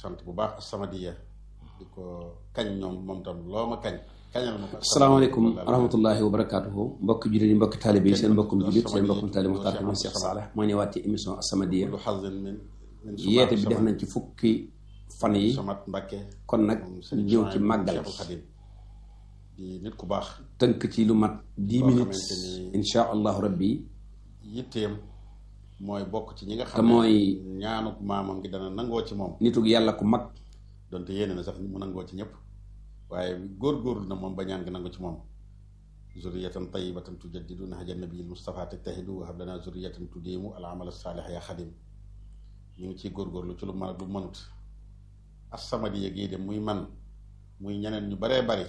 sant bu baax As-Samadiyya di ko kañ ñoom moom tam loo ma kañ kañal ma ko asalaamaaleykum wa rahmatullahi wa barakaatuhu mbokki jullit yi mbokki taalibe yi seen mbokkum jullit seen mbokkum taalibe Muxtaar Xadim Cheikh Saleh moo ñëwaat ci émission As-Samadiyya lu xasin min min yeete bi def nañ ci fukki fan yi Samat Mbàkke kon nag ñu ñëw ci màggal Cheikhul Xadim di nit ku baax tënk ci lu mat dix Boo minutes xamante ni- insha allahu rabbi yitteem mooy bokk ci ñi nga te xam ne mooy ñaanuk maamam gi dana nangoo ci moom nitug yàlla ku mag donte yéene na sax mu nangoo ci ñëpp waaye góorgóorlu na moom ba ñaan gi nangu ci moom zurriyatan tayyibatan tujaddidu nahja nabiyil Mustafa tajtahidu wa hab lana zurriyatan tudiimu al amal saalih ya xadim ñu ngi ciy góorgóorlu ci lu mën ak lu mënut As-Samadiyya gii de muy man muy ñeneen ñu baree bari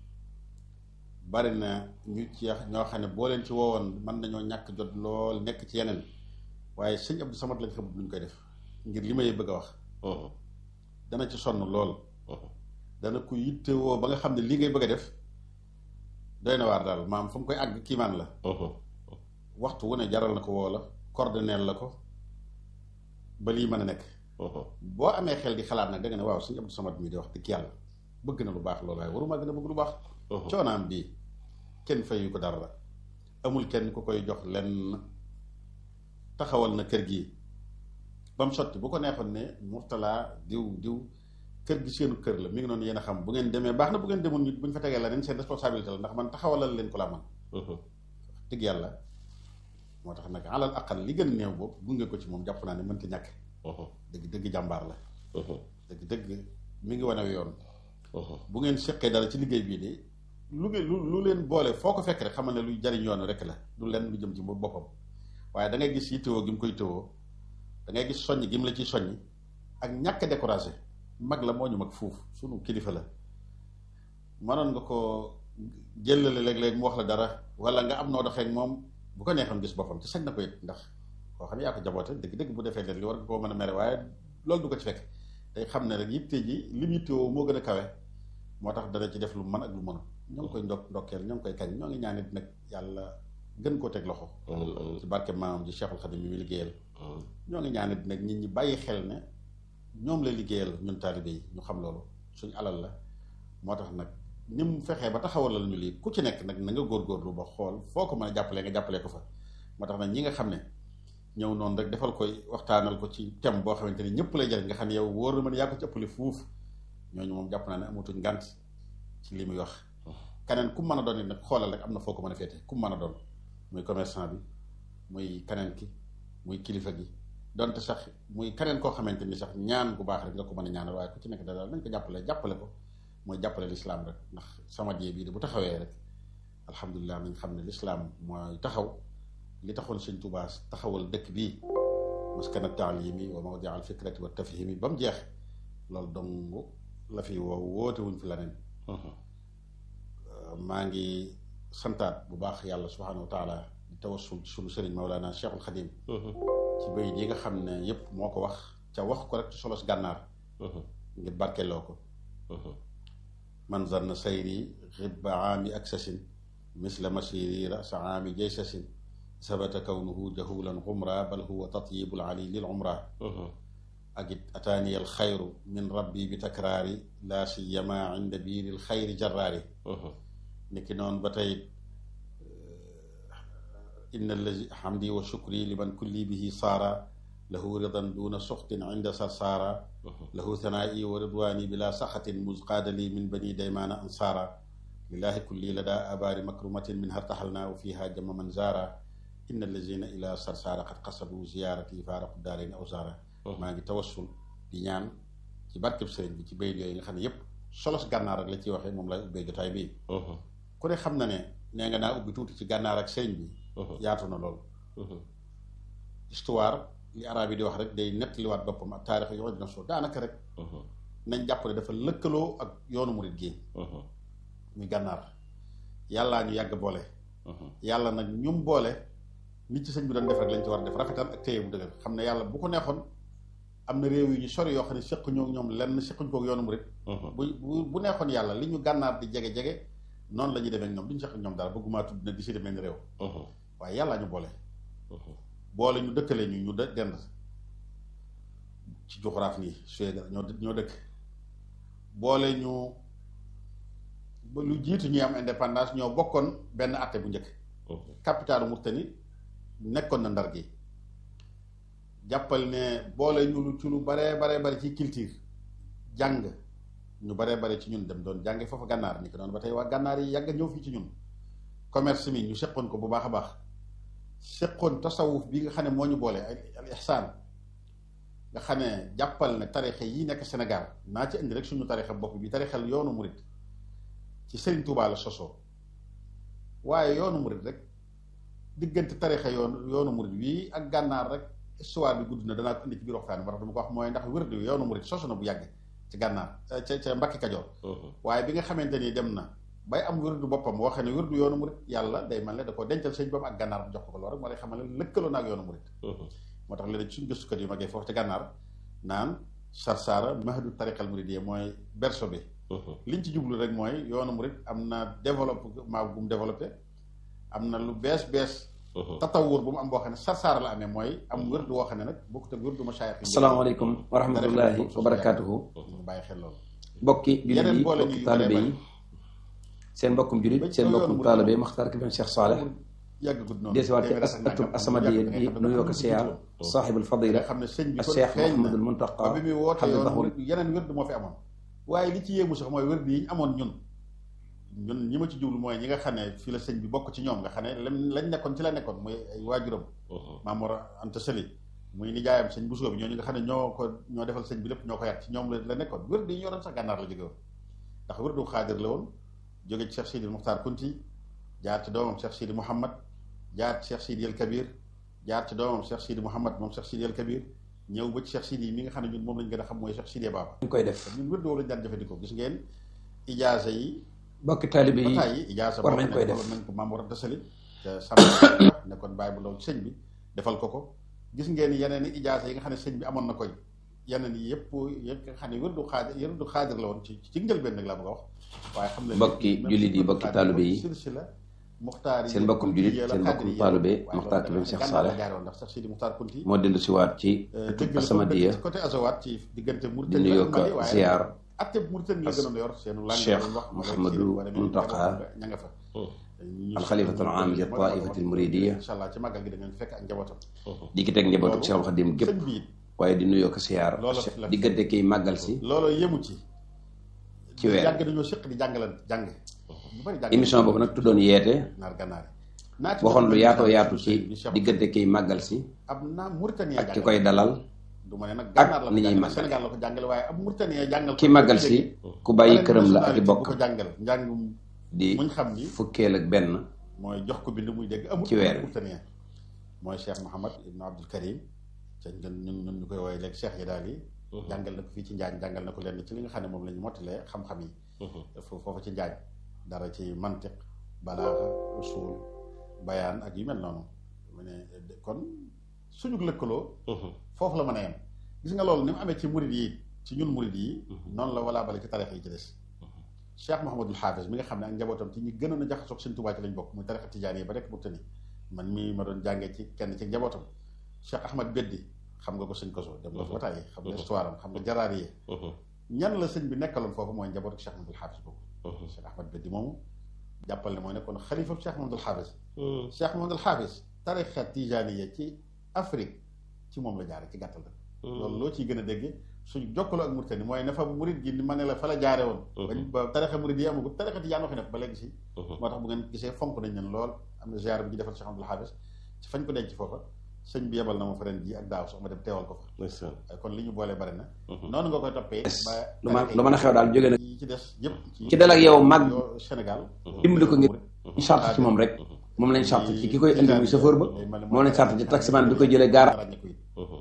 bari na ñu ci ñoo xam ne boo leen ci woowoon mën nañoo ñàkk jot lool nekk ci yeneen waaye sëñ Abdou Samad lañ xamut luñ koy def ngir li may bëgg a wax dana ci sonn lool dana ko yittewoo ba nga xam ne lii ngay bëgg a def doy na waar daal maam fu mu koy àgg kiimaan la waxtu wu ne jaral na ko woo la coordonneel la ko ba lii mën a nekk boo amee xel di xalaat nag da nga ne waaw suñu Abdou Samad mii di wax dëgg yàlla bëgg na lu baax loolu waaye waruma gën a bëgg lu baax coonaam bii kenn fayu ko dara amul kenn ku koy jox lenn taxawal na kër gi ba mu sotti bu ko neexoon ne Murtala diw diw kër gi seenu kër la mi ngi noonu yéen a xam bu ngeen demee baax na bu ngeen demul nit bu ñu fa tegee la leen seen responsabilité la ndax man taxawalal leen ko la man dëgg yàlla moo tax nag alal aqal li gën néew boobu gunge ko ci moom jàpp naa ne mënta ñàkk dëgg dëgg jàmbaar la dëgg dëgg mi ngi wane yoon bu ngeen seqee dara ci liggéey bii de lu ngeen lu lu leen boole foo ko fekk rek xamal ne luy jariñ yoon rek la du leen lu jëm ci boppam waaye da ngay gis yittewoo gi mu koy tëwoo da ngay gis soññ gi mu la ciy soññ ak ñàkk a découragé mag la moo ñu mag fuuf sunu kilifa la mënoon nga ko jëlale léeg-léeg mu wax la dara wala nga am noo doxee ak moom bu ko neexoon gis boppam ci sañ na ko it ndax koo xam ne yaa ko jaboote dëgg-dëgg bu defee leen li war nga koo mën a mere waaye loolu du ko ci fekk day xam ne rek yitte ji li mu yittewoo moo gën a kawe moo tax dana ci def lu mën ak lu mënul ñoo ngi koy ndok ndokkeel ñoo ngi koy kañ ñoo ngi ñaanit nag yàlla gën koo teg loxo ci barke maamam ji Cheikhul Khadim mi mu liggéeyal ñoo ngi ñaanit nag nit ñi bàyyi xel ne ñoom lay liggéeyal ñun taalibe yi ñu xam loolu suñu alal la moo tax nag ni mu fexee ba taxawalal ñu lii ku ci nekk nag na nga góorgóorlu ba xool foo ko mën a jàppalee nga jàppalee ko fa moo tax nag ñi nga xam ne ñëw noonu rek defal koy waxtaanal ko ci thème boo xamante ni ñëpp lay jariñ nga xam ne yow wóor na mën yaa ko ci ëppale fuuf ñooñu moom jàpp naa ne amatuñ ngànt ci li muy wax keneen ku mën a doon it nag xoolal rek am na foo ko mën a féete ku mën a doon muy commerçant bi muy keneen ki muy kilifa gi donte sax muy keneen koo xamante ni sax ñaan gu baax rek nga ko mën a ñaanal waaye ku ci nekk daal nañ ko jàppale jàppale ko mooy jàppale lislaam rek ndax Samadiyya bii de bu taxawee rek alhamdulilah nañ xam ne lislaam mooy taxaw li taxoon sëñ Tuubaa taxawal dëkk bii maskana taalimi wa mawdi al fikrati wa tafhimi ba mu jeex loolu dong la fi woo woote wuñ fi leneen maa ngi santaat bu baax yàlla subhaanahu wa taala di tawassul ci sunu sëriñ Mawlana Cheikhul Khadim ci bay yi nga xam ne yépp moo ko wax ca wax ko rek ci solos gànnaar ngir barkeloo ko man zanna sayri xibba aami aksasin misla masiri rasa aami jaysasin sabata kawnuhu jahulan xumra bal huwa tatyibul ali lil umra ak it ataani al xayru min rabbi bi takraari laa siyama inda biiril xayri jarraari niki noonu ba tey inna allazi hamdi wa shukri liman kulli bihi saara lahu ridan duna suxtin inda sarsaara lahu thanaa'i wa ridwaani bila saxatin musqaadali min bani daymaana ansaara lillahi kulli lada abaari makrumatin min hartaxalna wa fiha jama man zaara inna allazina ila sarsaara qad qasadu ziyaarati faaraqu daarayni aw zaara maa ngi tawassul di ñaan ci barkeb sëriñ bi ci bayit yooyu nga xam ne yépp solos gànnaar ak la ciy waxee moom lay ubbee jotaay bii ku ne xam na ne nee nga naa ubbi tuuti ci gànnaar ak sëriñ bi yaatu na lool histoire li arab yi di wax rek day nettaliwaat boppam ak taarix yoo dina soo daanaka rek nañ jàpp ne dafa lëkkaloo ak yoonu murit gi muy gànnaar yàllaa ñu yàgg boole yàlla nag ñum boole nit ci sëñ bi doon def rek lañ ci war a def rafetal ak téye bu dëgër xam ne yàlla bu ko neexoon am na réew yu ñu sori yoo xam ne seq ñoo ñoom lenn sequñ kook yoonu murit bu bu neexoon yàlla li ñu gànnaar di jege-jege noonu la ñuy demee ak ñoom duñu seq ak ñoom dara bëgguma tudd na di si demee ni réew waaye yàllaa ñu boole boole ñu dëkkale ñu ñu dend ci juxuraaf nii Suède ñoo ñoo dëkk boole ñu ba lu jiitu ñuy am indépendance ñoo bokkoon benn atte bu njëkk capitalu Mauritanie nekkoon na ndar gi jàppal ne boole ñu lu ci lu baree baree bari ci culture jàng ñu baree bari ci ñun dem doon jànge foofu gànnaar ni ko doon ba tey waa gànnaar yi yàgg ñëw fii ci ñun commerce mi ñu seqoon ko bu baax a baax seqoon tasawuf bi nga xam ne moo ñu boole al ihsaan nga xam ne jàppal ne tarixa yi nekk Sénégal naa ci indi rek suñu tarixa bopp bi tarixal yoonu murit ci Serigne Touba la sosoo waaye yoonu murit rek diggante tarixa yoonu yoonu murit bii ak gànnaar rek histoire bi gudd na danaa ko indi ci biir waxtaan bi dama ko wax mooy ndax wérdu yoonu murit sosu na bu yàgg ci gànnaar ca ca Mbàkke Kajoor waaye bi nga xamante ni dem na bay am wérdu boppam waxee ne wérdu yoonu murit yàlla day mel ne da ko dencal sëñ boppam ak gànnaar bu jox ko loolu rek moo lay xamal ne lëkkaloo na ak yoonu murit moo tax léeg-léeg suñu gëstukat yu magee foofu ci gànnaar naan sarsaara mahadu tariqal muridiyya mooy berso bi liñ ci jublu rek mooy yoonu murit am na développement bu mu développé am na lu bees bees tatawur bu mu am boo xam ne sarsaara la amee mooy am wérdu woo xam ne nag bokkut ak wérdu masaayix yi asalaamaaleykum wa rahmatullahi wa barakaatuhu ñu bàyyi xel loolu bokki jullit yeneen yi boole bokki ñu taalibe bare yi seen mbokkum jullit seen mbokkum taalibe Maxtaar Kébé Cheikh Saleh yàgg gudd noonu desiwaat ci as atum asamadiya di nuyoo ko siyaar saaxibul fadila nga xam ne sëñ bi ak kon Cheikh feeñ na Mouhamadul Muntaqa ba bi muy woote yoon xafidahu murit yeneen wérdu moo fi amoon waaye li ci yéemu sax mooy wérdu yi ñu amoon ñun ñun ñi ma ci jublu mooy ñi nga xam ne fii la sëñ bi bokk ci ñoom nga xam ne lam lañ nekkoon ci la nekkoon muy ay waajuram Maam Mor Anta Sali muy nijaayam sëñ Bousso bi ñooñu nga xam ne ñoo ko ñoo defal sëñ bi lépp ñoo ko yar ci ñoom la la nekkoon wérdu yi ñu yoroon sax gànnaar la jóge woon ndax wérdu xaadir la woon jóge ci Cheikh Sidi Muxtaar Kunti jaar ci doomam Cheikh Sidi Mouhamad jaar ci Cheikh Sidi El Kabir jaar ci doomam Cheikh Sidi Mouhamad moom Cheikh Sidi El Kabir ñëw ba ci Cheikh Sidi yi mi nga xam ne ñun moom lañ gën a xam mooy Cheikh Sidi Baba ñu koy def ñun wérdu woo lañ daan jëfandikoo gis ngeen ijaasa yi bokki taalibe yi bataay yi ijaasa war boo nañ xam koy ne def. defaloon nañ ko Maam Mor Anta Sali te sàmm nekkoon bàyyi bu ndaw ci sëñ bi defal ko ko gis ngeen yeneen i ijaasa yi nga xam ne sëñ bi amoon na koy yeneen yi yëpp yëpp nga xam ne wérdu xaadir wérdu xaadir la woon ci ci njëlbeen nag laa bëgg a wax waaye xam ne Mbokki jullit yi, mbokki taalibe yi, silsila muxtaar yi seen mbokkum jullit, yéen seen mbokkum taalibe, Muxtaar Kébé Cheikh Saleh. jaaroon ndax Cheikh Sidi Muxtaar Kunti moo dellu siwaat ci atum dëgg la asamadiya ci côté Azawat ci diggante di Mauritanie nuyoo ak ko Mali waaye ziyaar atte Mauritanie la gënoon yor seenu langue Cheikh lañ wax Mouhamadou Muntaqa ña nga fa alxalifatul aam li taifatil muridiya incha allah ci màggal gi da ngeen fekk ak njabootam di ki teg njabootu Cheikh Xadim gépp sëñ bi it waaye di nuyoo ko siyaar Loolu la- diggante kiy màggal si loolu yemu ci ci weer yàgg dañoo séq di jàngalan jàng ñu bari jàng émission boobu nag tuddoon yeete naar gànnaar yi naa ci waxoon lu jox yaatoo benn yaatu sëñ ci bi Cheikh diggante kiy màggal si ab naa Mauritanie ak ki jàngal koy dalal du ma ne nag ak gànnaar la ko ni ñuy jàngale màggale. Sénégal la ko jàngale waaye ab Mauritanie jàngal ki màggal si ku bàyyi këram la ak i bu bokk ko jàngal njàngum di muñ xam ni fukkeel ak benn mooy jox ko bind muy dégg amul Ci weer wi. Mauritanie mooy Cheikh Mouhamad Ibn Abdul Karim te ñun ñun ñun ñu koy woowee léegi Cheikh yi daal yi jàngal na ko fii ci Njaañ jàngal na ko lenn ci li nga xam ne moom la ñu mottalee xam-xam yi fo- foofu ci Njaañ dara ci mantiq balaaxa usul bayaan ak yu mel noonu mu ne kon suñu lëkkaloo foofu la mën a yem gis nga loolu ni mu amee ci murid yi ci ñun murid yi noonu la walaa bale ci tarix yi ci des Cheikh Mouhamadul Hafiz mi nga xam ne ak njabootam ci ñi gënoon a jaxasoog Sëñ Tuubaa ci lañ bokk muy tarixa tijaan yi ba rek Mauritanie man mii ma doon jàngee ci kenn ci njabootam Cheikh Ahmad Beddi xam nga ko sëñ Koso dem nga fa tàyyi xam nga histoire am xam nga jaraar yi ñan la sëñ bi nekkaloon foofu mooy njabootu Cheikh Mouhamadul Hafiz boobu Cheikh Ahmad Beddi moomu jàppal ne mooy nekkoon xalifa Cheikh Mouhamadul Hafiz Cheikh Mouhamadul Hafiz tarixa tijaaniya ci Afrique ci moom la jaare ci gàttal rek loolu loo ciy gën a dégg suñu jokkaloo ak Mauritanie mooy ne fa murid gi ni ma ne la fa la jaare woon bañ ba tarixa murid yi amagu tarixa tijaan waxi nekk ba léegi si moo tax bu ngeen gisee fonk nañ leen lool am na ziar bi ñu defal Cheikh Abdoul Hafiz ci fañ ko denc foofa sëñ bi yebal na ma fa ren ji ak daaw sax ma dem teewal ko fa kon li ñu boolee bari na noonu nga koy toppee ba lu ma lu mën a xew daal jóge na yi ci des yëpp ci dal ak yow mag yoo Sénégal dimbali ko ngir ñu sart ci moom rek moom lañ sart ci ki koy indi muy chauffeur ba moom lañ sart ci taximan bi koy jëlee gaara ràññe ko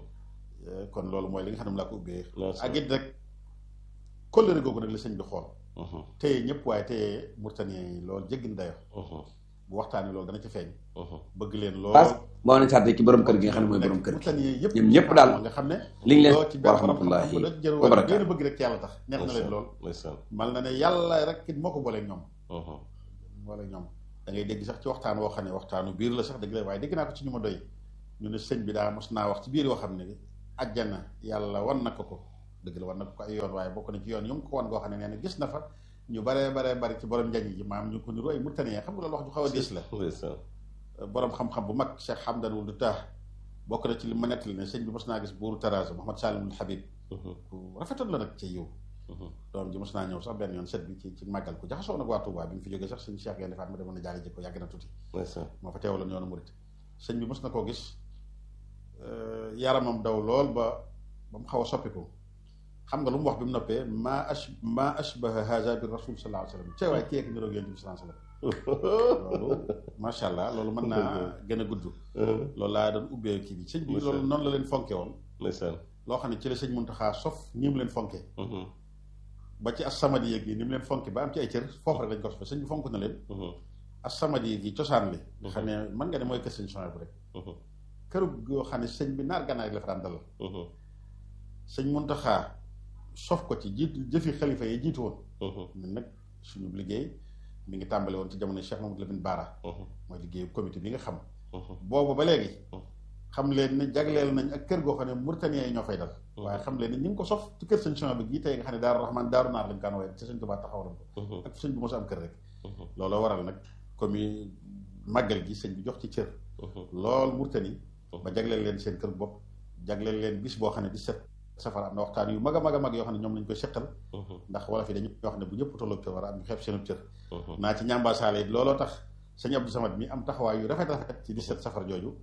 it kon loolu mooy li nga xam ne laa ko ubbee ak it rek kóllëre googu nag la sëñ bi xool téye ñëpp waaye téye Mauritanie yi loolu jéggi na dayo bu waxtaanee loolu dana ci feeñ bëgg leen lool moo lañ sart ci borom kër gi nga xam ne mooy borom kër gi Mauritanie yëpp ñoom ñëpp daal nga xam ne liñ leen loo ci wa benn rahmatullahi borom xam-xam wa ba barakaatu gën a bëgg rek ci yàlla tax neex na leen lool mal na ne yàlla rek it moo ko booleeg ñoom booleeg ñoom da ngay dégg sax ci waxtaan woo xam ne waxtaanu biir la sax dëgg la waaye dégg naa ko ci ñu ma doy ñu ne sëñ bi daa mos naa wax ci biir yoo xam ne ajjana yàlla wan na ko ko dëgg la wan na ko ko ay yoon waaye bokk na ci yoon yu mu ko wan goo xam ne nee na gis na fa ñu baree baree bari ci borom njañ ji maam ñu ko niru ay murtaniyee xam nga loolu wax ju xaw a diis la borom xam-xam bu mag Cheikh Hamdan wul du taax bokk na ci li ma nettali ne sëñ bi mos naa gis buuru Taraza Mouhamad Salimul Habib ku rafetoon la nag ci yiw doom ji mos naa ñëw sax benn yoon set bi ci ci màggal ku jaxasoo nag waa Touba bi mu fi jógee sax sëñ Cheikh Gaynde Fatma demoon na jaale ji ko yàgg na tuuti moo fa teewaloon yoonu murit sëñ bi mos na koo gis yaramam daw lool ba ba mu xaw a soppiku xam nga lu mu wax bi mu noppee maa ash maa ashbaha haza bi rasul sallallahu alayhi wa sallam cee waay kii ak niroog yonent bi sallallahu alayhi wa sallam loolu macha allah loolu mën naa gën a gudd loolu laa doon ubbee kii bi sëñ bi loolu noonu la leen fonke woon loo xam ne ci la sëñ Muntaxa sof ni mu leen fonke ba ci as-samadi gi ni mu leen fonke ba am ci ay cër foofu rek lañ ko sofe sëñ bi fonk na leen as-samadi gi cosaan li nga xam ne mën nga ne mooy kër sëñ Sonia bu rek këru goo xam ne sëñ bi naar gànnaar la fa daan dalal sëñ Muntaxa sof ko ci jiitu jëfi xalifa yi jiitu woon ñun nag suñu liggéey mi ngi tàmbale woon ci jamono Cheikh Mamadou Lamine Bara mooy liggéeyu comité bi nga xam boobu ba léegi xam leen ne jagleel nañ ak kër goo xam ne Mauritaniens yi ñoo fay dal waaye xam leen ne ñu ngi ko sof ci kër sëñ Sonia bi gii tey nga xam ne Daaru Rahman Daaru Naar lañ kaan wooye te sëñ Tuubaa taxawaloon ko ak sëñ bi mos a am kër rek looloo waral nag comme màggal gi sëñ bi jox ci cër lool Mauritanie ba jagleel leen seen kër bopp jagleel leen bis boo xam ne di set safara am na waxtaan yu mag a mag a mag yoo xam ne ñoom lañ koy seqal ndax wala fi dañu wax ne bu ñëpp tolloog cër war a am ñu xeeb seen cër naa ci ñambaasaale it looloo tax sëñ Abdou Samad mi am taxawaay yu rafet rafet ci 17 safar jooju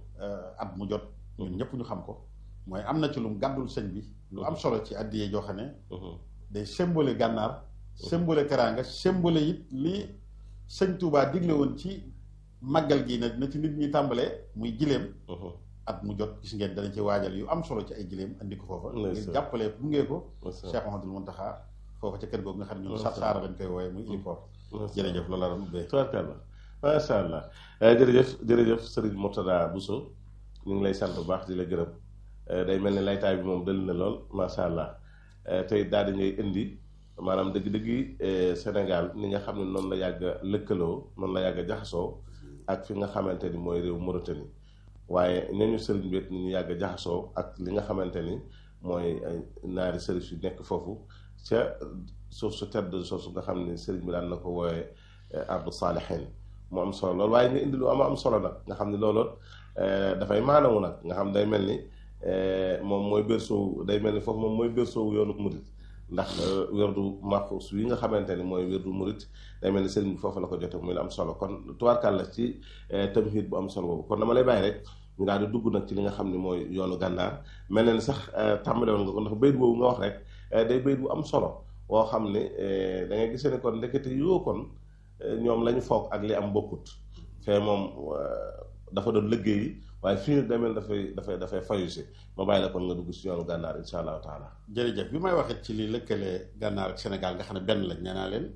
at mu jot ñun ñëpp ñu xam ko mooy am na ci lu mu gàddul sëñ bi lu am solo ci addiyee joo xam ne day symbole gànnaar symbole teraanga symbole it li sëñ Touba digle woon ci màggal gi na na ci nit ñi tàmbalee muy gileem at mu jot gis ngeen danañ ci waajal yu am solo ci ay gileem andi ko foofa ngir jàppalee gunge ko Cheikh Mouhamadoul Mountakha foofa ca kër googu nga xam ne ñun sar saara lañ koy wooye muy héliport jërëjëf loolu la doon ubbee tubaarkàlla macha allah jërëjëf jërëjëf Serigne Mourtada Bousso ñu ngi lay sant bu baax di la gërëm day mel ni laytaay bi moom dëll na lool macha allah tey daal di ngay indi maanaam dëgg-dëgg Sénégal ni nga xam ne noonu la yàgg a lëkkaloo noonu la yàgg a jaxasoo ak fi nga xamante ni mooy réew Mauritanie waaye ñooñu sëriñ bi ni ñu yàgg a jaxasoo ak li nga xamante ni mooy naari sëriñ yu nekk foofu ca suuf su tedd suuf su nga xam ne sëriñ bi daan na ko wooyee ardu saalihin mu am solo loolu waaye nga indi lu am am solo nag nga xam ne loolu dafay maanawu nag nga xam day mel ni moom mooy berceau day mel ni foofu moom mooy berceau yoonu murit ndax werdu maxuus wi nga xamante ni mooy werdu murit day mel ni sëriñ bi foofu la ko jote muy la am solo kon tubaarkàl la ci tamhid bu am solo boobu kon dama lay bàyyi rek ñu daal di dugg nag ci li nga xam ne mooy yoonu gànnaar mel na ni sax tàmbale woon nga ko ndax bayit boobu nga wax rek day bayit bu am solo woo xam ne da ngay gisee ni kon ndekete yoo kon ñoom la ñu foog ak li am bokkut fee moom dafa doon liggéey waaye fii nag demel dafay dafay dafay fayu si ma bàyyi la kon nga dugg si yoonu gànnaar insha allahu taala jërëjëf bi may waxee ci li lëkkalee gànnaar ak Sénégal nga xam ne benn lañ nee naa leen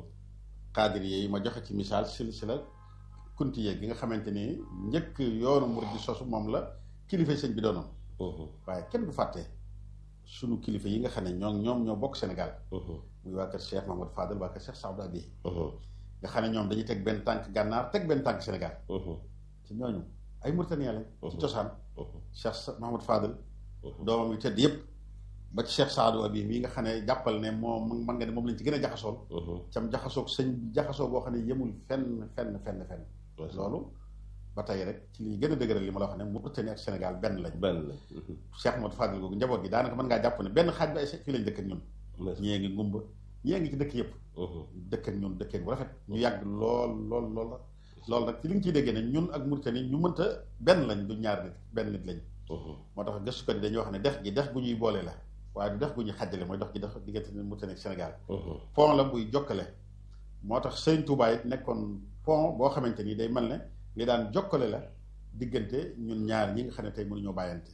xaadir yi ma joxe ci misaal silsila kunti yeeg gi nga xamante ni njëkk yoonu murid di sosu moom la kilifa sëñ bi doonoon waaye kenn du fàtte sunu kilifa yi nga xam ne ñoom ñoom ñoo bokk Sénégal muy waa kër Cheikh Mahamadou Fadel waa kër Cheikh Saadou Abi nga xam ne ñoom dañuy teg benn tànk gànnaar teg benn tànk Sénégal ci ñooñu ay Mauritaniens lañ ci cosaan Cheikh Mahamadou Fadel doomam yu tedd yëpp ba ci Cheikh Saadou Abi mii nga xam ne jàppal ne moom mën nga ne moom lañ ci gën a jaxasool cam jaxasoog sëñ jaxasoo boo xam ne yemul fenn fenn fenn fenn loolu ba tey rek ci li gën a dëgëral li ma la wax ne Mauritanie ak Sénégal benn lañ benn lañ Cheikh Mahamadou Fadel googu njaboot gi daanaka mën ngaa jàpp ne benn xaaj bi ay fii lañ dëkk ak ñun ñee ngi ngumba ñee ngi ci dëkk yëpp dëkk ak ñun dëkkee bu rafet ñu yàgg lool lool lool loolu nag ci li nga ciy déggee ne ñun ak Mauritanie ñu mënta benn lañ du ñaar nit benn nit lañ moo tax gëstukat yi dañuy wax ne dex gi dex gu ñuy boole la waaye du dex gu ñuy xàjjale mooy dox gi dex diggante Mauritanie ak Sénégal pont la buy jokkale moo tax Sëriñ Tuubaa it nekkoon pont boo xamante ni day mel ne li daan jokkale la diggante ñun ñaar ñi nga xam ne tey mënuñoo bàyyante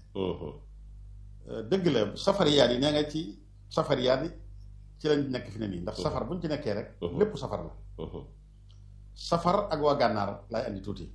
dëgg la safariyaat yi nee nga ci safariyaat yi ci lañ nekk fi ne nii ndax safar buñ ci nekkee rek lépp safar la safar ak waa gànnaar laay andi tuuti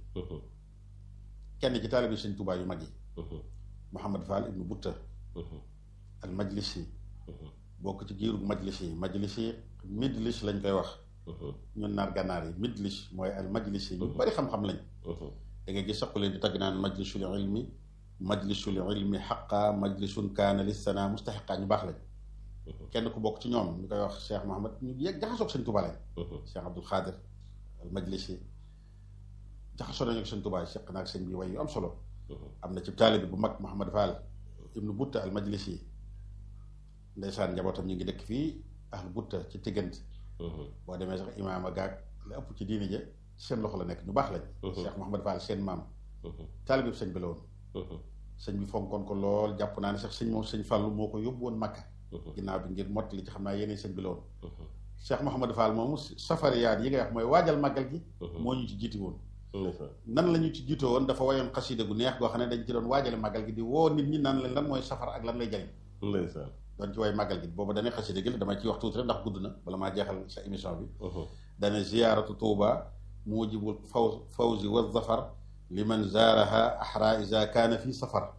kenn ci taalibi Sëriñ Tuubaa yu mag yi Mouhamad Fall ibnu Butta al majlisi bokk ci giirug majlis yi majlis yi midlis lañ koy wax ñun naar gànnaar yi midlis mooy al majlis yi ñu bari xam-xam lañ da nga gis saqu leen di tagg naan majlisul ilmi majlisul ilmi xaqa majlisun kaana lissana mustaxiqa ñu baax lañ kenn ku bokk ci ñoom ñu koy wax Cheikh Mohamad ñu yegg jaxasoog sëñ Tuubaa lañ Cheikh Abdul Xaadir al majlisi jaxasoo nañu ak sëñ Tuubaa seq naag sëñ bi way yu am solo am na ci taalibi bu mag Mouhamad Fall ibnu Butta al majlisi ndeysaan njabootam ñu ngi dëkk fii ahlu Butta ci tiggant boo demee sax imaama gaag la ëpp ci diini ja ci seen loxo la nekk ñu baax lañ Cheikh Mouhamad Fall seen maam taalibi bi sëñ bi la woon sëñ bi fonkoon ko lool jàpp naa ne sax sëñ moom sëñ Fallu moo ko yóbbu woon Makka ginnaaw bi ngir mottali ci xam naa yeneen sëñ bi la woon Cheikh Mouhamad Fall moomu safariyaat yi nga wax mooy waajal màggal gi moo ñu ci jiiti woon nan la ñu ci jiitoo woon dafa wayoon xasida gu neex goo xam ne dañ ci doon waajale màggal gi di woo nit ñi naan leen lan mooy safar ak lan lay jariñ doon ci way màggal gi boobu dane xasida gi la damay ci wax tuuti rek ndax gudd na bala maa jeexal sa émission bi dane ziyaaratu tuuba mujibul faw fawzi wa zafar liman zaaraha ahra isa kaana fi safar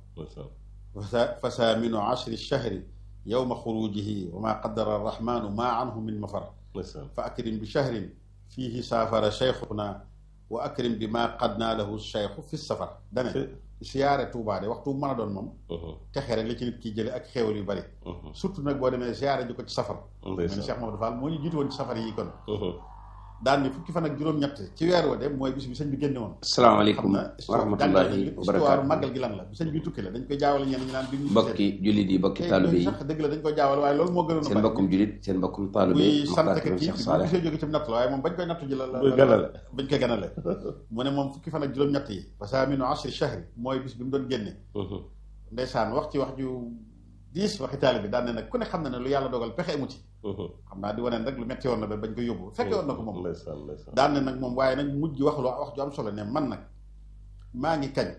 fa saaminu ashri shahri yowma xurujihi wa maa qaddara arrahmanu maa anhu min mafar fa akrim bi shahrin fiihi saafara cheikhuna wa akrim bi maa qad naa lahu cheikhu fi safar dane siyaare Tuubaa de waxtu mën a doon moom texe rek la ci nit kiy jële ak xéewal yu bari surtout nag boo demee siyaare ji ko ci safar mel ni Cheikh Mamadou Fall moo ñu jiitu woon ci safar yi kon daan ni fukki fan ak juróom-ñett ci weer wa de mooy bis bi sëñ bi génne woon asalaamaaleykum wa rahmatullahi wa histoire barakaatu màggal gi lan la bi sëñ bi tukki la dañ koy jaawale ñenn ñu naan bi ñu mbokki jullit yi mbokki taalibe yi sax dëgg la dañ koy jaawale waaye loolu moo gënoon a seen mbokkum jullit seen mbokkum taalibe muy sant Moxtaar ka Karim kii Cheikh bi Saleh gisee jóge ci natt la waaye moom bañ koy nattu ji la la Muy ganale. bañ koy ganale mu ne moom fukki fan ak juróom-ñett yi parce que aminu ashri shahri mooy bis bi mu doon génne ndeysaan wax ci wax ju diis waxi taalibe bi daan ne nag ku ne xam na ne lu yàlla dogal pexe amu ci xam naa di waneen rek lu metti woon na ba bañ koy yóbbu fekke woon na ko moom ndeysaan ndeysaan daan ne nag moom waaye nag mujj wax lu wax ju am solo ne man nag maa ngi kañ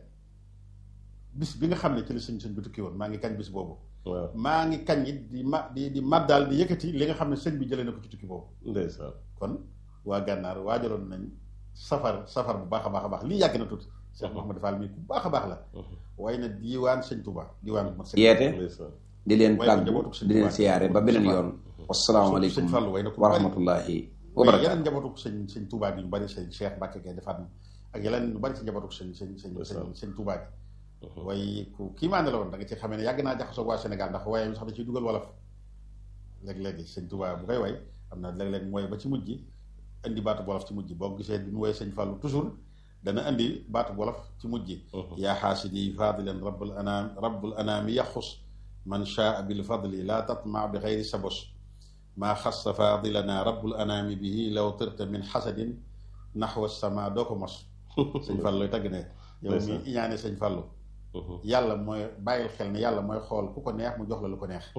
bis bi nga xam ne ci la sëñ sëñ bi tukki woon maa ngi kañ bis boobu waaw maa ngi kañ it di ma di di maddaal di yëkkati li nga xam ne sëñ bi jëlee na ko ci tukki boobu ndeysaan kon waa gànnaar waajaloon nañ safar safar bu baax a baax a baax lii yàgg na tuuti Cheikh Mouhamadou Fall mii ku baax a baax la waaye nag diiwaan sëñ Touba diiwaan bu mat sëñ yeete ndeysaan di leen waaye ko tàggu njabootu sëñ di leen Tuubaa. siyaare ba beneen yoon sëñ wasalaamaaleykum Fallu way na ko wa bari rahmatullahi wa waaye barakaatu yeneen njabootu sëñ sëñ Touba gi ñu bari sëñ Cheikh Mbacke Gueye defaat na ak yeneen ñu bari si njabootu sëñ sëñ sëñ sëñ sëñ Touba gi waaye ku kii maa ne la woon da nga ci xamee ne yàgg naa jaxasoo waa Sénégal ndax waaye mi sax da ciy dugal wolof léeg-léegi sëñ Touba bu koy way am na léeg-léeg mooy ba ci mujj gi indi baatu wolof ci mujj gi boo gisee bi mu woy sëñ Fallu toujours dana indi baatu wolof ci mujj gi yaa xaasidi fadilan rabbul anaam rabbul anaami yaxus man shaa bil fadli laa tatma bi xayri sabos maa xassa fadilana rabbul anaami bihi law tirta min xasadin naxwa sama doo ko mos sëñ Fallu looy tagg ne yow mi Ndeysaan. iñaane sëñ Fallu yàlla mooy bàyyil xel ne yàlla mooy xool ku ko neex mu jox la lu ko neex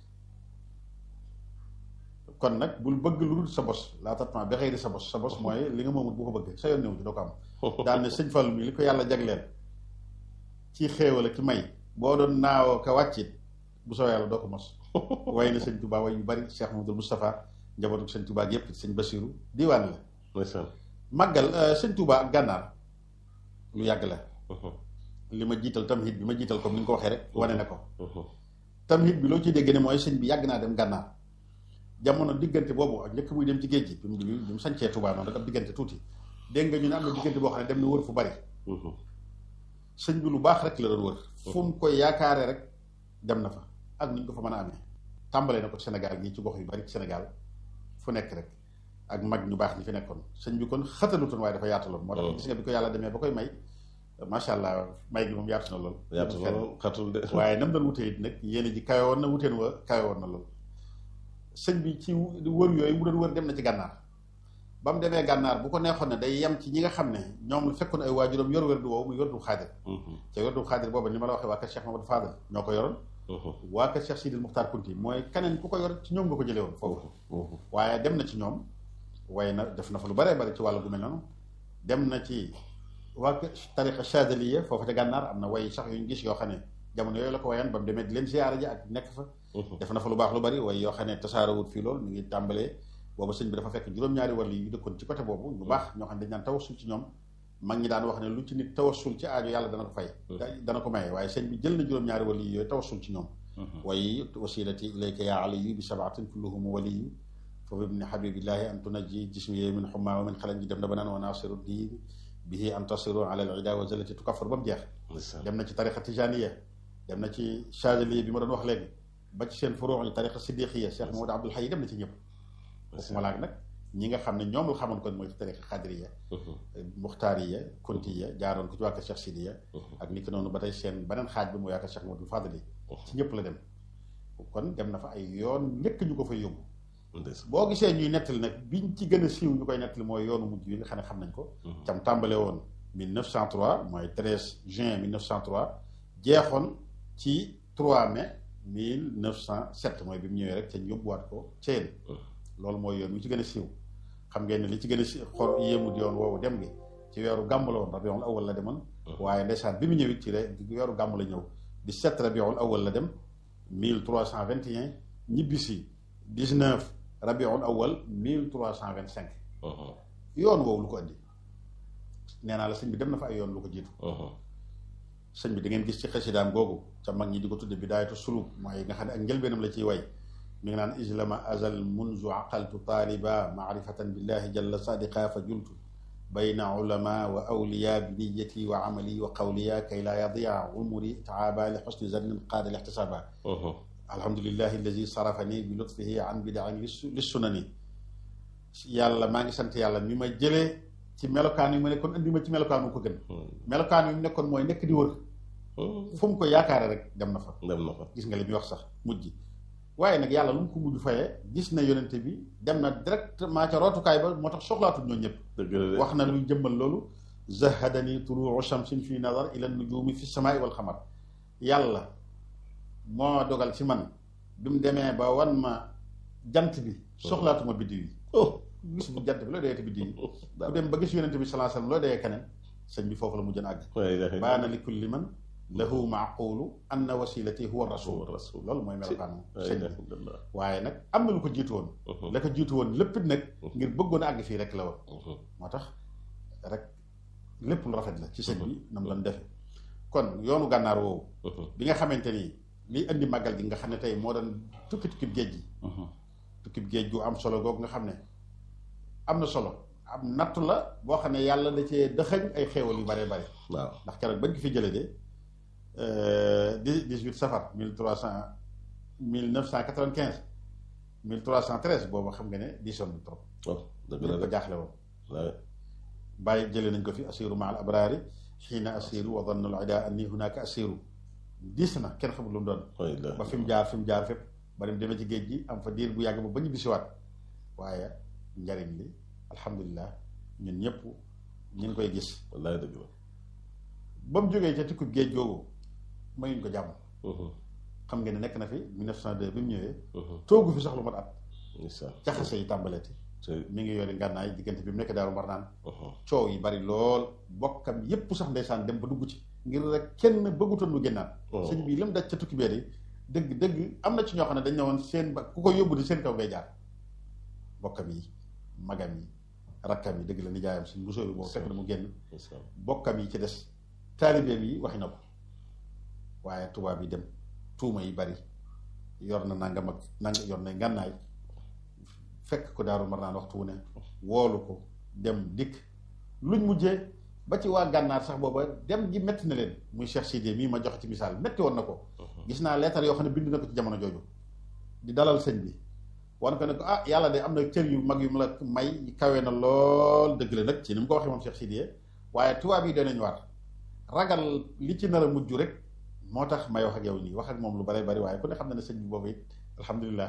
kon nag bul bëgg lu dul sa bos laa tatma bi xëyri sa bos sa bos mooy li nga moomut bu ko bëgg sa yoon néew ci doo ko am daan ne sëñ Fallu mi li ko yàlla jagleel ci xéewal ak ci may boo doon naawoo ka wàccit bu soo yàlla doo ko mos way na sëñ Touba way yu bari Cheikh Mamadou Moustapha njabootu sëñ Touba ak yépp sëñ Basiru diiwaan la ndeysaan màggal euh, sëñ Touba ak gànnaar lu yàgg la li ma jiital tamhid bi ma jiital comme ni nga ko waxee rek wane na ko tamhid bi loo ciy dégg ne mooy sëñ bi yàgg naa dem gànnaar jamono diggante boobu ak njëkk muy dem ci géej gi bi mu bi mu sañcee Touba noonu rek ab diggante tuuti dégg nga ñu ne am na diggante boo xam ne dem na wër fu bari sëñ bi lu baax rek la doon wër fu mu koy yaakaare rek dem na fa ak nu ñu ko fa mën a amee tàmbalee na ko Sénégal gii ci gox yu bari ci Sénégal fu nekk rek ak mag ñu baax ñi fi nekkoon sëñ bi kon xatalutoon waaye dafa yaataloon moo tax gis nga bi ko yàlla demee ba koy may macha allah may gi moom yaatu na lool yaatu na lool xatul de waaye nam doon wutee it nag yéen ji kawe woon na wuteen wa kawe woon na lool sëñ bi ci wër yooyu mu doon wër dem na ci gànnaar ba mu demee gànnaar bu ko neexoon ne day yem ci ñi nga xam ne ñoom la fekkoon ay waajuram yor wér du woowu muy wér du xaadir te wér du xaadir booba ni ma la waxee waa kër Cheikh Mamadou Fadal ñoo ko yoroon waa kër Cheikh Sidil Muxtaar Kunti mooy keneen ku ko yor ci ñoom nga ko jëlee woon foofu waaye dem na ci ñoom waaye na def na fa lu baree bari ci wàllu gu mel noonu dem na ci waa kër tariqa Chadiliya foofu te gànnaar am na way sax yu ñu gis yoo xam ne jamono yooyu la ko wayan ba mu demee di leen ziyaara ji ak nekk fa def na fa lu baax lu bari way yoo xam ne tasaarawut fii lool mi ngi tàmbalee boobu sëñ bi dafa fekk juróom-ñaari wàll yu dëkkoon ci côté boobu ñu baax ñoo xam ne dañ naan tawassul ci ñoom mag ñi daan wax ne lu ci nit tawassul ci aajo yàlla dana ko fay dana ko maye waaye sëñ bi jël na juróom-ñaari wàll yi yooyu tawassul ci ñoom way wasilati ilayka ya aliyu bi sabaatin kulluhum waliyu fa bibni habibillahi an tunajji jismi min xumma wa min xalan ji dem na ba naan wa nasiru diin bihi antasiru ala al ida wa zalati tukaffar ba mu jeex dem na ci tariqa tijaniya dem na ci chazaliya bi ma doon wax léegi ba ci seen furuux yi tariqa siddiqiya Cheikh Mamadou Abdoul Hayy dem na ci ñëpp waxuma laak nag ñi nga xam ne ñoom la xamoon kon mooy ci tariqa xadriya muxtaariya kuntiya jaaroon ko ci waa kër Cheikh Sidiya ak ni ki noonu ba tey seen beneen xaaj bi mu waa kër Cheikh Mamadou Fadali ci ñëpp la dem kon dem na fa ay yoon njëkk ñu ko fa yóbbu boo gisee ñuy nettali nag biñ ci gën a siiw ñu koy nettali mooy yoonu mujj yi nga xam ne xam nañ ko cam tàmbale woon 1903 mooy 13 juin 1903 jeexoon ci 3 mai 1907 mooy bi mu ñëwee rek te ñu yóbbuwaat ko Thiel loolu mooy yoon wi ci gën a siiw xam ngeen ne li ci gën a si xor yéemu di yoon woowu dem gi ci weeru gàmm la woon rabiul awal la demoon waaye ndeysaan bi mu ñëwit ci weeru gàmm la ñëw di 7 rabiul awal la dem 1321 ñibbisi 19 rabiul awal 1325 yoon woowu lu ko andi nee naa la sëñ bi dem na fa ay yoon lu ko jiitu sëñ bi da ngeen gis ci xasidaam googu ca mag ñi di ko tudde bidaayatu suluk mooy nga xam ne ak njëlbeenam la ciy way mi ngi naan islama azal munzu aqaltu taaliba maarifatan billahi jalla sadiqa fa jultu bayna ulama wa awliya bi niyati wa amali wa qawliya kay laa yadia umuri taaba li xusni zannin qaada li ixtisaba alhamdulillahi alladi sarafani bi lutfihi an bidain li sunani yàlla maa ngi sant yàlla mi ma jëlee ci melokaan yu ma nekkoon andi ma ci melokaan wu ko gën melokaan yu mu nekkoon mooy nekk di wër fu mu ko yaakaare rek dem na fa dem na fa gis nga li muy wax sax mujj waaye nag yàlla lu mu ko mujj fayee gis na yonente bi dem na directement ca rootukaay ba moo tax soxlaatul ñoo ñëpp wax na luy jëmmal loolu zahadani tuluu shamsin fi nazar ila nujumi fi samaai wal xamar yàlla moo dogal ci man bi mu demee ba wan ma jant bi soxlaatuma biddiw yi gis bu jant bi looy doyee te biddiw yi ku dem ba gis yonente bi salaa sallam looy doyee keneen sëñ bi foofu la mujjën àgg baana li kulli man lahu maaqulu anna wasilati huwa rasul loolu mooy melokaanu sëñ bi waaye nag am na lu ko jiitu woon la ko jiitu woon lépp it nag ngir bëggoon a àgg fii rek la woon moo tax rek lépp lu rafet la ci sëñ bi nam lan defe kon yoonu gànnaar woowu bi nga xamante ni liy indi màggal gi nga xam ne tey moo doon tukki tukkib géej gi tukkib géej gu am solo googu nga xam ne am na solo am nattu la boo xam ne yàlla da cee dëxañ ay xéewal yu bare bare waaw ndax keroog bañ ko fi jëlee de dix dix-huit safar mille trois cent mille neuf cent quatre-vingt-quinze mille trois cent treize boobu xam nga ne diisoon na trop dëgg ñëpp la ko jaaxle woon de bàyyi jëlee nañ ko fi asiru ma al abraari xiina asiru wa danna al ida anni hunaka asiru diis na kenn xamul lu mu doon ba fi mu jaar fi mu jaar fépp ba dem demee ci géej gi am fa diir bu yàgg ba ba ñu bisiwaat waaye njariñ li alhamdulilah ñun ñëpp ñu ngi koy gis wallaay dëgg la ba mu jógee ca tukku géej googu mayuñ ko jàmm xam ngeen ne nekk na fi 1902 bi mu ñëwee toogu fi sax lu mat at ndeysaan jaxase yi tàmbaleeti te mi ngi yore ngànnaay diggante bi mu nekk daaru mar naan coow yi bari lool bokkam yépp sax ndeysaan dem ba dugg ci ngir rek kenn bëggutoon lu génnaat sëñ bi lim daj ca tukki bee yi dëgg dëgg am na ci ñoo xam ne dañ ne woon seen ba ku ko yóbbu di seen kaw ngay jaar bokkam yi magam yi rakkam yi dëgg la nijaayam suñ bu sóoru boobu fekk na mu génn ndeysaan bokkam yi ci des taalibeem yi waxi na ko waaye tubaab yi dem tuuma yi bari yor na nangam ak nang yor na ngànnaay fekk ko daaru mar naan waxtu wu ne woolu ko dem dikk luñ mujjee ba ci waa gànnaar sax booba dem gi métti na leen muy Cheikh Sidé mii ma joxe ci misaal métti woon na ko gis naa leetar yoo xam ne bind na ko ci jamono jooju di dalal sëñ bi wan ko ne ko ah yàlla de am na cër yu mag yu mu la may kawe na lool dëgg la nag ci ni mu ko waxee moom Cheikh Sidé waaye tubaab yi danañ war ragal li ci nar a mujj rek moo tax may wax ak yow nii wax ak moom lu bari bari waaye ku ne xam na ne sëñ bi boobu it alhamdulilah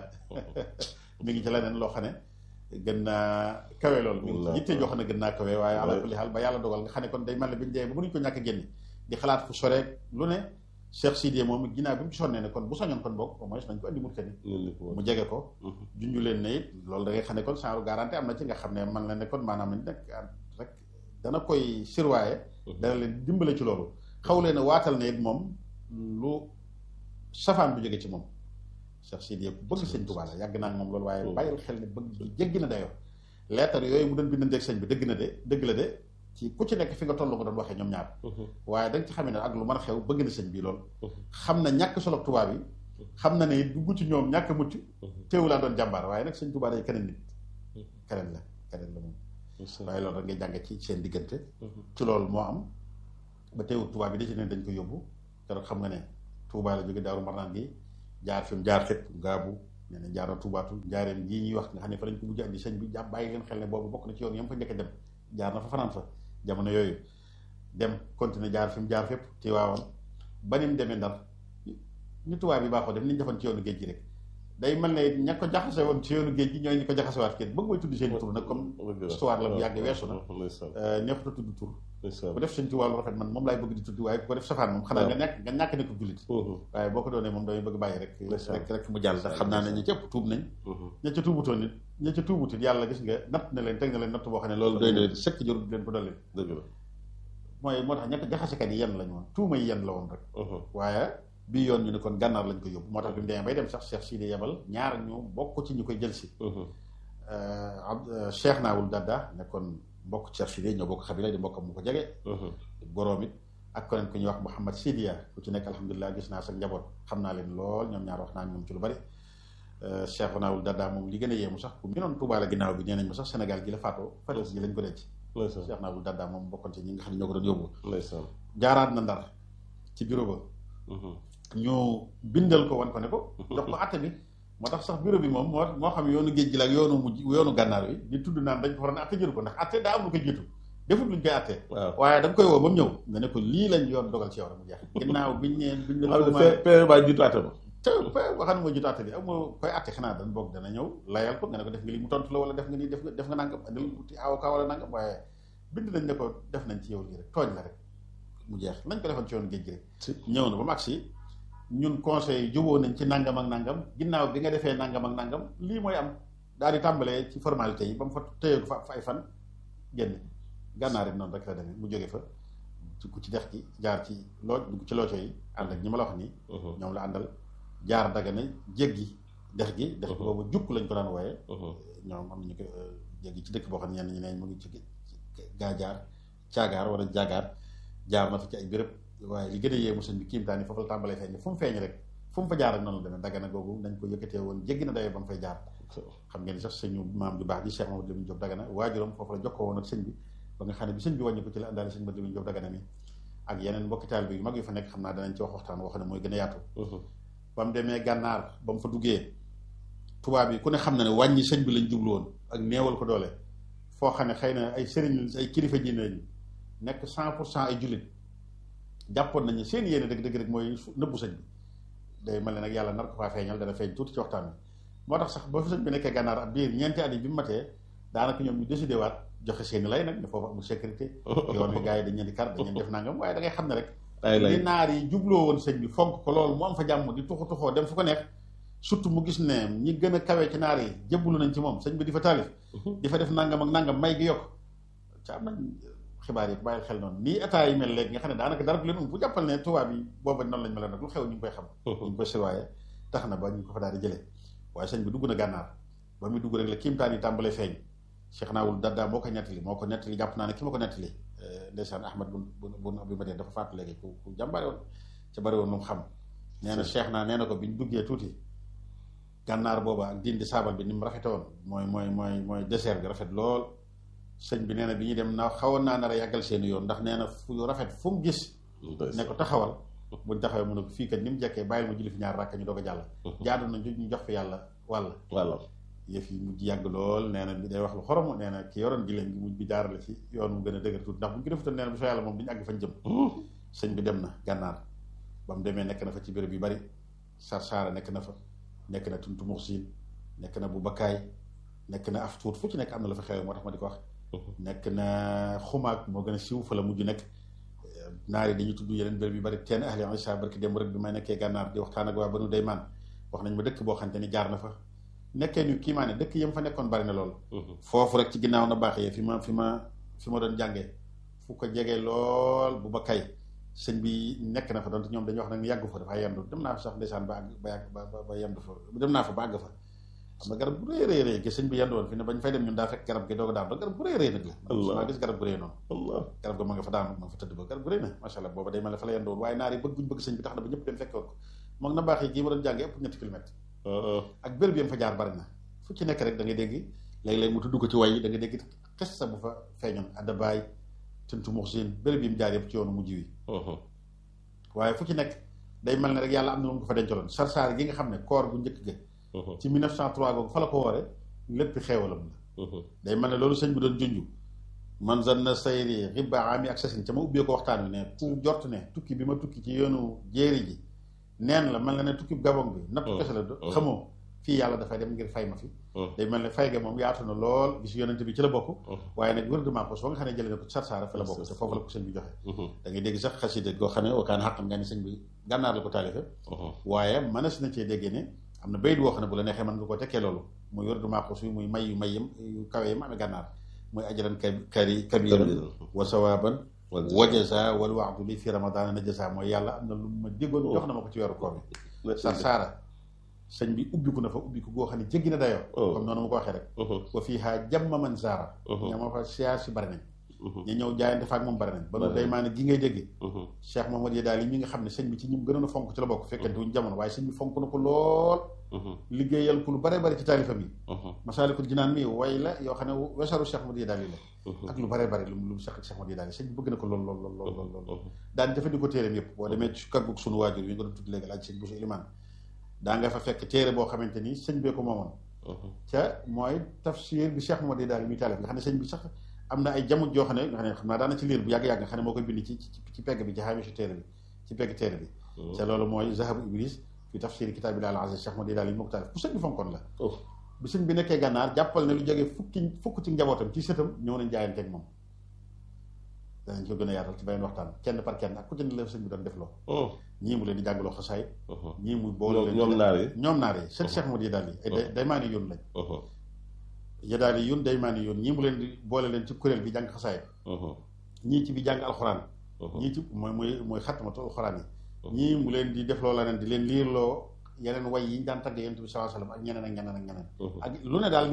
mi ngi ci leneen loo xam ne gën naa kawe lool mi ngi ci yitte joo xam ne gën naa kawe waaye ala kulli xaal ba yàlla dogal nga xam ne kon day mel ne bi ñu dee ba mënuñ ko ñàkk a génne di xalaat fu soreek lu ne Cheikh Sidiye moom ginnaaw bi mu ci sonnee ne kon bu soñoon kon boog au moins nañ ko andi mut kani mu jege ko junju leen ne it loolu da ngay xam ne kon genre garantie am na ci nga xam ne man la ne kon maanaam nag rek dana koy sirwaaye dana leen dimbale ci loolu xaw leen a waatal ne it moom lu safaan bu jóge ci moom Cheikh Sidiye ku bëgg sëñ Tuubaa la yàgg naa ak moom loolu waaye bàyyil xel ne bëgg gi jéggi na dayoo leetar yooyu mu doon bindanteeg sëñ bi dëgg na de dëgg la de ci ku ci nekk fi nga toll nga doon waxee ñoom ñaar waaye da nga ci xamee ne ak lu mën a xew bëgg na sëñ bi lool xam na ñàkk solo tubaab yi xam na ne dugg ci ñoom ñàkk mucc teewu laa doon jàmbaar waaye nag sëñ Tuubaa day keneen nit keneen la keneen la moom waaye loolu rek ngay jànge ci seen diggante ci loolu moo am ba teewul Touba bi da ci ne dañ ko yóbbu keroog xam nga ne Touba la jóge Daaru Marnaan gi jaar fi mu jaar fépp ngaabu nee na jaar na Toubaatu njaareem gii ñuy wax nga xam ne fa lañ ko mujj andi sëñ bi jàpp bàyyi leen xel ne boobu bokk na ci yoon yam fa njëkk a dem jaar na fa fanaan fa jamono yooyu dem continuer jaar fi mu jaar fépp Tiwaawan ba ni mu demee Ndar ñu tubaab yi baaxoo def ni ñu defoon ci yoonu géej gi rek day mel ne ña ko jaxase woon ci yoonu géej gi ñooy ñi ko jaxasewaat kenn bëgg mooy tudd seen tur nag comme histoire la bu yàgg weesu na neexut a tudd tur bu def sëñ Tuubaa lu rafet man moom laay bëgg di tudd waaye bu ko def safaan moom xanaa nga ñàkk nga ñàkk ne ko jullit waaye boo ko doonee moom damay bëgg bàyyi rek rek rek mu jàll ndax xam naa ne ñi cëpp tuub nañ ña ca tuubutoon nit ña ca tuubutit yàlla gis nga natt na leen teg na leen natt boo xam ne loolu doy na leen sëkk jarul leen ko dolli dëgg la mooy moo tax ña ko jaxasekat yi yenn lañ woon tuuma yi yenn la woon rek waaye bii yoon ñu ne kon gànnaar lañ ko yóbbu moo tax bi mu demee bay dem sax Cheikh Sidi yebal ñaar ñu bokk ci ñu koy jël si Cheikh Naawul Dadda nekkoon mbokk Cheikh Sidi ñoo bokk xabila di mbokkam mu ko jege boroom it ak keneen ku ñuy wax Mouhamad Sidiya ku ci nekk alhamdulilah gis naa sa njaboot xam naa leen lool ñoom ñaar wax naa ñoom ci lu bari Cheikh Naawul Dadda moom li gën a yéemu sax ku mi noon Tuubaa la ginnaaw bi nee nañ ma sax Sénégal gi la faatoo Fatick gi lañ ko denc Cheikh Naawul Dadda moom bokkoon ci ñi nga xam ne ñoo ko doon yóbbu jaaraat na Ndar ci bureau ba ñu bindal ko wan ko ne ko jox ko atte bi moo tax sax bureau bi moom moo moo xam yoonu géej gi la ak yoonu mujj yoonu gànnaar wi di tudd naan dañ ko waroon atte jëru ko ndax atte daa am lu ko jiitu defut luñ koy atte waaye da nga koy woo ba mu ñëw nga ne ko lii lañ yoon dogal ci yow rek mu jeex ginnaaw biñ ne biñ ne pere ba jiitu atte ba te ba xam ne moo jiitu atte bi ak moo koy atte xanaa dañ boog dana ñëw layal ko nga ne ko def nga lii mu tontu la wala def nga nii def nga def nga nangam andil uti avocat wala nangam waaye bind nañ ne ko def nañ ci yow lii rek tooñ la rek mu jeex nañ ko defoon ci yoonu géej gi rek ñëw na ba mu agsi ñun conseil juboo nañ ci nangam ak nangam ginnaaw bi nga defee nangam ak nangam lii mooy am daal di tàmbalee ci formalité yi ba mu fa téye ko fa ay fan génn gànnaar it noonu rek la demee mu jóge fa ku ci dex gi jaar ci loo dugg ci looco yi ànd ak ñi ma la wax nii ñoom la àndal jaar Dagana jéggi dex gi dex gi boobu jukk lañ ko daan wooye ñoom am nañu ko jéggi ci dëkk boo xam ne ñenn ñi ne mu ngi ci gaajaar caagaar wala jaagaar jaar na fa ci ay béréb waaye li gën a yéemu sëñ bi kiimtaan yi foofu la tàmbalee feeñ fu mu feeñ rek fu mu fa jaar rek noonu la demee Dagana googu nañ ko yëkkatee woon jéggi na dayoo ba mu fay jaar xam ngeen ni sax sëñu maam ju baax ji Cheikh Mamadou Lamine Diop Dagana waajuram foofu la jokkoo woon ak sëñ bi ba nga xam ne bi sëñ bi wàññi ko ci la àndaale sëñ Mamadou Lamine Diop Dagana mi ak yeneen mbokki taal bi yu mag yu fa nekk xam naa danañ ci wax waxtaan woo xam ne mooy gën a yaatu ba mu demee gànnaar ba mu fa duggee tubaab yi ku ne xam na ne wàññi sëñ bi lañ jublu woon ak néewal ko doole foo xam ne xëy na ay sëriñ ay kilifa ji lañ nekk cent pour cent ay jullit jàppoon nañu seen yéene dëgg dëgg rek mooy nëbbu sëñ bi day mel ne nag yàlla nar ko faa feeñal dana feeñ tuuti ci waxtaan bi moo tax sax ba fi sëñ bi nekkee gànnaar ab biir ñeenti at yi bi mu matee daanaka ñoom ñu décidé waat joxe seeni lay nag ne foofu amul sécurité yoon bi gars yi dañ leen di kar dañ leen def nangam waaye da ngay xam ne rek li naar yi jubloo woon sëñ bi fonk ko loolu mu am fa jàmm di tuxu tuxoo dem fu ko neex surtout mu gis ne ñi gën a kawee ci naar yi jébbalu nañ ci moom sëñ bi di fa taalif di fa def nangam ak nangam may gi yokk ca am nañ xibaar yi bàyyil xel noonu nii état yi mel léegi nga xam ne daanaka dara du leen um bu jàppal ne tubaab yi booba noonu lañ mel nag lu xew ñu ngi koy xam ñu ngi koy sirwaaye tax na ba ñu ko fa daal di jëlee waaye sëñ bi dugg na gànnaar ba muy dugg rek la kiimtaan yi tàmbalee feeñ Cheikh Naawul Dadda moo ko nettali moo ko nettali jàpp naa ne ki ma ko nettali ndeysaan Ahmad bun bun Abi Madina dafa faatu léegi ku ku jàmbaare woon ca bari woon lu mu xam nee na Cheikh naa nee na ko bi ñu duggee tuuti gànnaar booba ak dindi saabal bi ni mu rafete woon mooy mooy mooy mooy désert bi rafet lool sëñ bi nee na bi ñuy dem na xawoon naa nar a yàggal seeni yoon ndax nee na fu rafet fu mu gis ne ko taxawal buñ taxawee mu ne ko fii kat ni mu jekkee bàyyil ma julli fi ñaar rakk ñu doog a jàll jaadu na ñu jox fi yàlla wàll wàll yëf yi mujj yàgg lool nee na bi day wax lu xorom nee na ki yoroon giléem gi mujj bi jaarale ci yoon mu gën a dëgër tuuti ndax bu ñu ko defutoon nee na bu soo yàlla moom duñu àgg fañ jëm sëñ bi dem na gànnaar ba mu demee nekk na fa ci béréb yu bari sarsaara nekk na fa nekk na tuntu muxsin nekk na bu bakkaay nekk na af tuut fu ci nekk am na la fa xew moo tax ma di ko wax nekk na xumaag moo gën a siiw fa la mujj nekk naar yi dañuy tudd yeneen béréb yu bari teen ahli isa barki dem rek bi may nekkee gànnaar di waxtaan ak waa banu daymaan wax nañ ma dëkk boo xamante ni jaar na fa nekkee ni kii maa ne dëkk yam fa nekkoon bari na lool foofu rek ci ginnaaw na baax yee fi ma fi ma fi ma doon jàngee fu ko jegee lool bu ba kay sëñ bi nekk na fa doon ñoom dañuy wax nag yàggu fa dafa yendu dem naa fa sax ndeysaan ba àgg ba yàgg ba ba yendu fa dem naa fa ba àgg fa xam nga garab bu rëy rëy rëy gi sëñ bi yendu woon fi ne bañ fay dem ñun daa fekk garab gi doog a daanu garab bu rëy rëy nag la maa gis garab gu rëy noonu garab ga ma nga fa daanu ma nga fa tëdd ba garab gu rëy na macha allah booba day mel ne fa la yendu woon waaye naar yi bëgg guñ bëgg sëñ bi tax na ba ñëpp dem fekk woon ko moom na baax yi gii ma doon jàngee ëpp ñetti kilomètre ak béréb yam fa jaar bari na fu ci nekk rek da ngay dégg léeg-léeg mu tudd ko ci way da nga dégg xes sa bu fa feeñoon addabaay tintu mux siin béréb yi mu jaar yëpp ci yoonu mujj wi waaye fu ci nekk day mel ne rek yàlla am na lu mu ko fa dencaloon sarsaar gi nga xam ne koor bu njëkk ga ci 1903 googu fa la ko woore lépp xeewalam la day mel ne loolu sëñ bi doon junju man zanna sayri ribba ami ak sasin ca ma ubbee ko waxtaan wi ne ku jort ne tukki bi ma tukki ci yoonu jéeri ji neen la mel na ne tukki gabon bi nattu kese la xamoo fii yàlla dafay dem ngir fay ma fi day mel ne fay ga moom yaatu na lool gis yonent bi ci la bokk waaye nag wérdement ko soo nga xam ne jëlee na ko sarsaara fi la bokk te foofu la ko sëñ bi joxe da ngay dégg sax xasida goo xam ne wakaan xaqam nga ni sëñ bi gànnaar la ko taalife waaye mënees na cee déggee ne am na bayit woo xam ne bu la neexee mën nga ko tekkee loolu muy wérdement ko suy muy may yu may yam yu kawe yam amee gànnaar muy ajaran kari kabiran wa sawaban wa jaza wal waxdu li fi ramadana na jaza mooy yàlla am na lu ma déggoon jox na ma ko ci weeru koor bi sarsaara sëñ bi ubbiku na fa ubbiku goo xam ne jéggi na dayoo comme noonu ma ko waxee rek wa fii haa jamma man zaara ña ma fa siyaar si bari nañ ñu ñëw jaayante fa ak moom bari nañ ba nu day maa ne gi ngay dégg Cheikh Mahamad Yadaal yi mi nga xam ne sëñ bi ci ñim gënoon a fonk ci la bokk fekkante wuñ jamono waaye sëñ bi fonk na ko lool liggéeyal ko lu bare bari ci taalifam yi Masaalikul Jinaan mi way la yoo xam ne wesaru Cheikh Mahamad Yadaal yi la ak lu bare bari lu lu Cheikh Cheikh Mahamad Yadaal yi sëñ bi bëgg na ko lool lool lool lool lool lool daan jëfandikoo téeréem yëpp boo demee ci kër gu sunu waajur yi nga doon tudd léegi laaj sëñ Bousso Ilimaan daa nga fa fekk téere boo xamante ni sëñ bee ko moomoon ca mooy tafsir bi Cheikh Mamadou daal muy taalif nga xam ne sëñ bi sax am na ay jamono joo xam ne nga xam ne xam naa daana ci liir bu yàgg-yàgg nga xam ne moo koy bind ci ci pegg bi ci xaamisu téere bi ci pegg téere bi ca loolu mooy zahabu iblis fi tafsir kitaab bi al aziz Cheikh Mamadou daal yi moo ko taalif ku sëñ bi fonkoon la bi sëñ bi nekkee gànnaar jàppal ne lu jógee fukki fukk ci njabootam ci sëtam ñëw nañ jaayanteeg moom danañ ko gën a yaatal ci beneen waxtaan kenn par kenn ak ku ci ne la sëñ bi doon def loo ñii mu leen di jàngaloo xasaay ñii muy boole leen ñoom naar yi ñoom naar yi seen Cheikh Modou Yadaal yi ay day maa ni yoon lañ Yadaal yi yoon day maa ni yoon ñii mu leen di boole leen ci kuréel gi jàng xasaay ñii ci bi jàng alxuraan ñii ci mooy mooy mooy xatmatu alxuraan yi ñii mu leen di def loo leneen di leen liirloo yeneen way yi ñu daan tagg yonent bi sallallahu alayhi wasallam ak ñeneen ak ñeneen ak ñeneen ak lu ne daal